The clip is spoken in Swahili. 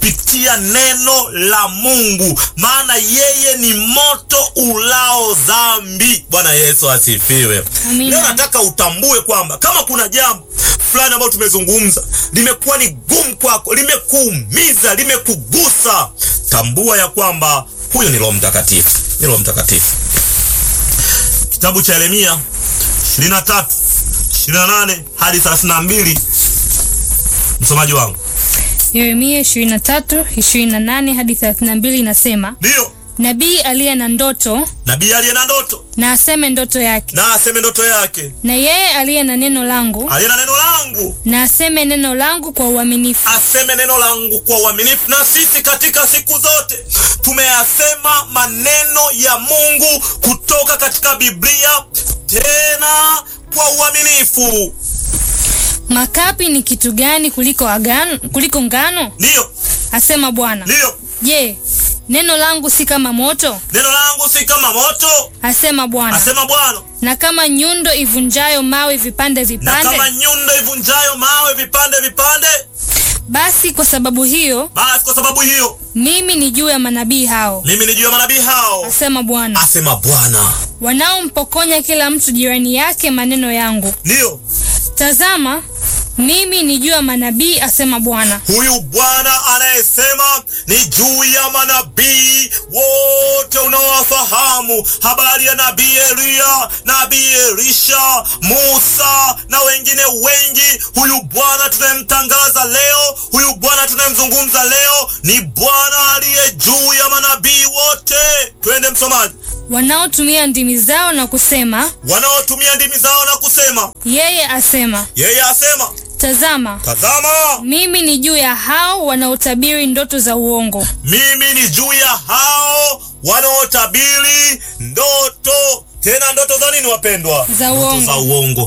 kupitia neno la Mungu, maana yeye ni moto ulao dhambi. Bwana Yesu asifiwe. Amina. Leo nataka utambue kwamba kama kuna jambo fulani ambalo tumezungumza limekuwa ni gumu kwako, limekuumiza, limekugusa, tambua ya kwamba huyo ni Roho Mtakatifu, ni Roho Mtakatifu. Kitabu cha Yeremia 23 28 hadi 32, msomaji wangu, Yeremia 23, 28 hadi 32 inasema, ndiyo nabii aliye na ndoto nabii aliye na ndoto na aseme ndoto yake, na aseme ndoto yake, na yeye aliye na neno langu aliye na neno langu na aseme neno langu kwa uaminifu. aseme neno langu kwa uaminifu. Na sisi katika siku zote tumeyasema maneno ya Mungu kutoka katika Biblia, tena kwa uaminifu. Makapi ni kitu gani kuliko agano, kuliko ngano? Ndiyo, Asema Bwana. ndiyo, Je, neno langu si kama moto? neno langu si kama moto, Asema Bwana. asema Bwana, Na kama nyundo ivunjayo mawe vipande na vipande? kama nyundo ivunjayo mawe vipande vipande. Basi kwa sababu hiyo Basi kwa sababu hiyo mimi ni juu ya manabii hao, mimi ni juu ya manabii hao, asema Bwana, asema Bwana. wanaompokonya kila mtu jirani yake maneno yangu. Ndiyo, Tazama, mimi ni juu ya manabii, asema Bwana, huyu Bwana anayesema ni juu ya manabii wote unaowafahamu, habari ya nabii Eliya, nabii Elisha, Musa na wengine wengi. Huyu Bwana tunayemtangaza leo, huyu Bwana tunayemzungumza leo ni Bwana aliye juu ya manabii wote. Twende msomaji. wanaotumia ndimi zao na kusema, Wanaotumia ndimi zao na kusema, yeye asema. yeye asema, Tazama, tazama mimi ni juu ya hao wanaotabiri ndoto za uongo, mimi ni juu ya hao wanaotabiri ndoto. Tena ndoto za nini, wapendwa? Za Ndoto uongo. za uongo.